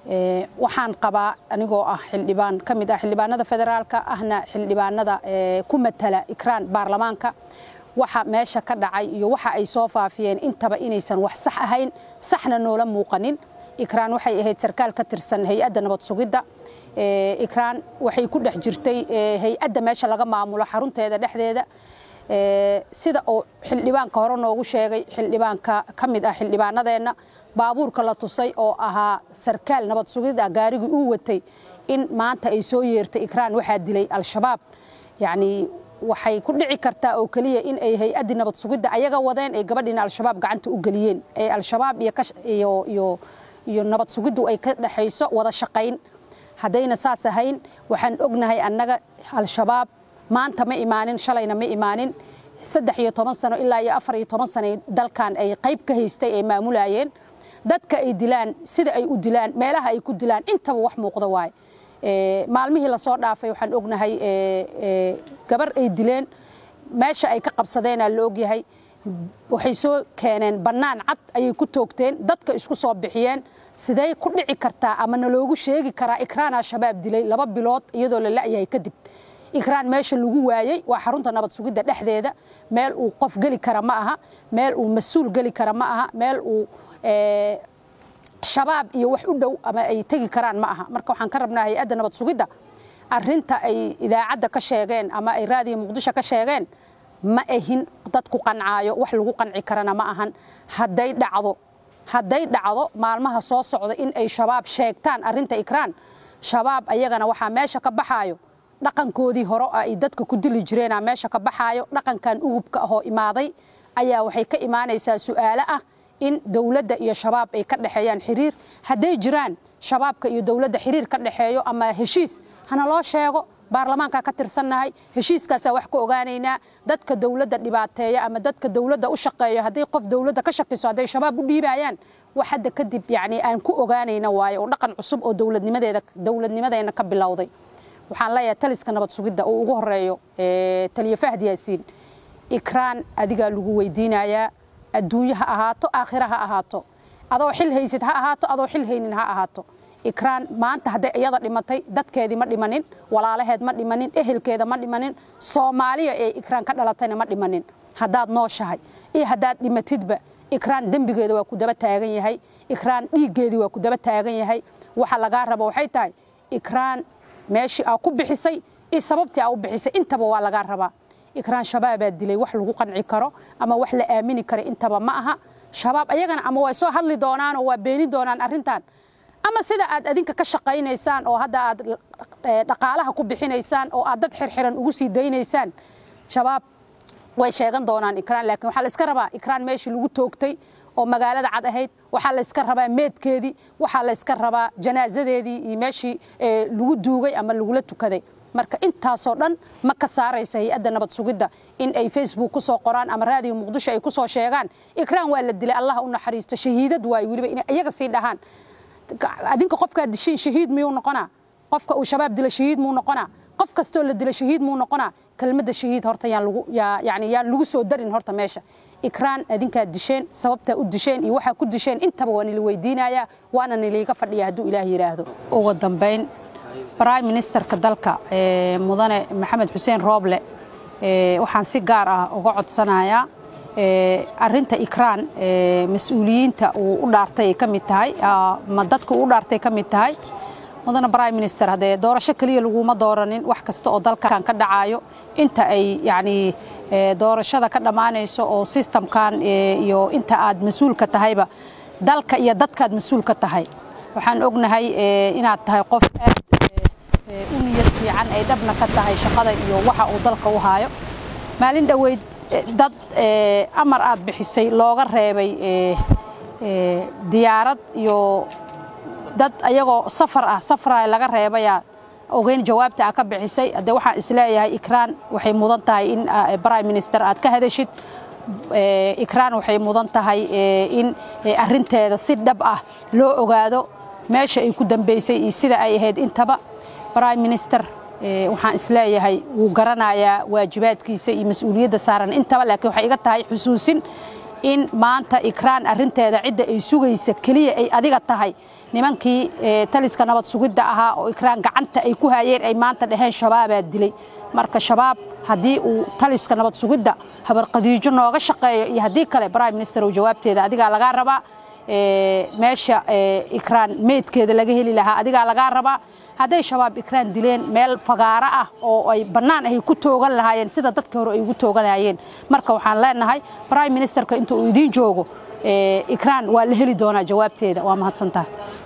waxaan qabaa anigoo ah xildhibaan ka mid ah xildhibaanada federaalka ahna xildhibaanada ku matala ikraan baarlamaanka waxa meesha ka dhacay iyo waxa ay soo faafiyeen intaba inaysan wax sax ahayn saxna noola muuqanin ikraan waxay ahayd sarkaal ka tirsan hay-adda nabad sugidda ikraan waxay ku dhex jirtay hay-adda meesha laga maamulo xarunteeda dhexdeeda sida uu xildhibaanka hore noogu sheegay xildhibaanka ka mid ah xildhibaanadeenna baabuurka la tusay oo ahaa sarkaal nabad sugidda gaarigii uu watay in maanta ay soo yeertay ikraan waxaa dilay al-shabaab yacni waxay ku dhici kartaa oo keliya in ay hay-addii nabad sugidda ayaga wadeen ay gabadhiina al-shabaab gacanta u geliyeen ee al-shabaab iyo iyo iyo nabad sugiddu ay ka dhexayso wada shaqayn haddayna saas ahayn waxaan ognahay annaga al-shabaab maanta ma imaanin shalayna ma imaanin saddex iyo toban sano ilaa iyo afar iyo toban sano dalkan ay qayb ka haystay ay maamulayeen dadka ay dilaan sida ay u dilaan meelaha ay ku dilaan intaba wax muuqda waaye maalmihii lasoo dhaafay waxaan ognahay gabar ay dileen meesha ay ka qabsadeenaa la ogyahay waxay soo keeneen bannaan cad ayay ku toogteen dadka isku soo bixiyeen sidee ku dhici kartaa ama naloogu sheegi karaa ikraan al-shabaab dilay laba bilood iyadoo la la'yahay kadib ikraan meesha lagu waayey waa xarunta nabad sugidda dhexdeeda meel uu qof geli kara ma aha meel uu mas-uul geli kara ma aha meel uu shabaab iyo wax u dhow ama ay tegi karaan ma aha marka waxaan ka rabnaa hay-adda nabad sugidda arinta ay idaacadda ka sheegeen ama ay raadiyo muqdisho ka sheegeen ma ahin dad ku qancaayo wax lagu qanci karana ma ahan hadday dhacdo hadday dhacdo maalmaha soo socda in ay shabaab sheegtaan arinta ikraan shabaab ayagana waxaa meesha ka baxaayo dhaqankoodii hore ay dadka ku dili jireenaa meesha ka baxaayo dhaqankan ugubka ahoo imaaday ayaa waxay ka imaanaysaa su'aalo ah in dowladda iyo shabaab ay ka dhexeeyaan xiriir hadday jiraan shabaabka iyo dowladda xiriir ka dhexeeyo ama heshiis hana loo sheego baarlamaankaa ka tirsannahay heshiiskaasaa wax ka ogaanaynaa dadka dowladda dhibaateeya ama dadka dowladda u shaqeeyo hadday qof dowladda ka shakiso hadday shabaab u dhiibayaan wax hadda kadib yacni aan ku ogaanayna waayo oo dhaqan cusub oo dowladnimadeeda dowladnimadeena ka bilowday waxaan leeyahay taliska nabad sugidda uu ugu horeeyo taliye fahd yaasiin ikraan adigaa lagu weydiinayaa adduunye ha ahaato aakhira ha ahaato adoo xil haysid ha ahaato adoo xil haynin ha ahaato ikraan maanta hadday iyada dhimatay dadkeedii ma dhimanin walaalaheed ma dhimanin ehelkeeda ma dhimanin soomaaliya ee ikraan ka dhalatayna ma dhimanin haddaad nooshahay iyo haddaad dhimatidba ikraan dembigeeda waa ku daba taagan yahay ikraan dhiiggeedii waa ku daba taagan yahay waxa lagaa rabo waxay tahay ikraan meeshii aa ku bixisay iyo sababtii aa u bixisay intaba waa lagaa rabaa ikraan shabaabaa dilay wax lagu qanci karo ama wax la aamini karo intaba ma aha shabaab ayagana ama waa soo hadli doonaan oo waa beeni doonaan arrintan ama sida aad adinka ka shaqaynaysaan oo hadda aad dhaqaalaha ku bixinaysaan oo aad dad xirxiran ugu sii daynaysaan shabaab way sheegan doonaan ikraan laakiin waxaa la iska rabaa ikraan meeshii lagu toogtay oo magaalada cad ahayd waxaa la iska rabaa meedkeedii waxaa la iska rabaa janaasadeedii iyo meeshii lagu duugay ama lagula tukaday marka intaasoo dhan ma ka saarayso hay-adda nabad sugidda in ay facebook ku soo qoraan ama raadiyo muqdisho ay ku soo sheegaan ikraan waa la dilay allah u naxariisto shahiidad waayo weliba inay iyaga sii dhahaan adinka qofkaad dishiin shahiid miyuu noqonaa qofka uu shabaab dila shahiid muu noqonaa qof kastoo la dila shahiid muu noqonaa kelmadda shahiid horta yaan lagu yani yaan lagu soo darin horta meesha ikraan adinkaad disheen sababtaa u disheen iyo waxaa ku disheen intaba waa nila weydiinayaa waana niliiga fadhiya hadduu ilaah yidhaahdo ugu dambayn prime ministerka dalka mudane maxamed xuseen rooble waxaan si gaar ah uga codsanayaa arinta ikraan mas-uuliyiinta uu u dhaartay ay ka mid tahay ma dadka uu u dhaartay ka mid tahay mudane prime minister haddee doorasho keliya laguma dooranin wax kasta oo dalkan ka dhacaayo inta ay yacni doorashada ka dhammaanayso oo systemkan iyo inta aad mas-uulka tahayba dalka iyo dadkaad mas-uulka tahay waxaan ognahay inaad tahay qof aad u niyad fiican ay dhabna ka tahay shaqada iyo waxa uu dalka u haayo maalin dhoweyd dad amar aad bixisay looga reebay diyaarad iyo dad ayagoo safar ah safara laga reebayaa ogeyn jawaabta aad ka bixisay haddee waxaan isleeyahay ikraan waxay mudan tahay in prime minister aad ka hadashid ikraan waxay mudan tahay in arinteeda si dhab ah loo ogaado meesha ay ku dambaysay iyo sida ay ahayd intaba prime minister waxaan isleeyahay wuu garanayaa waajibaadkiisa iyo mas-uuliyadda saaran intaba laakiin waxay iga tahay xusuusin in maanta ikraan arinteeda cidda ay sugaysa keliya ay adiga tahay nimankii taliska nabad sugidda ahaa oo ikraan gacanta ay ku hayeen ay maanta dhaheen shabaabaa dilay marka shabaab haddii uu taliska nabad sugidda habarqadiijo nooga shaqeeyo iyo haddii kale prime minister jawaabteeda adigaa lagaa rabaa meesha ikraan meydkeeda laga heli lahaa adigaa lagaa rabaa hadday shabaab ikraan dileen meel fagaaro ah oo ay bannaan ay ku toogan lahaayeen sida dadka hore ay ugu tooganayeen marka waxaan leenahay prime ministerka inta uu idiin joogo ikraan waa la heli doonaa jawaabteeda waa mahadsantaha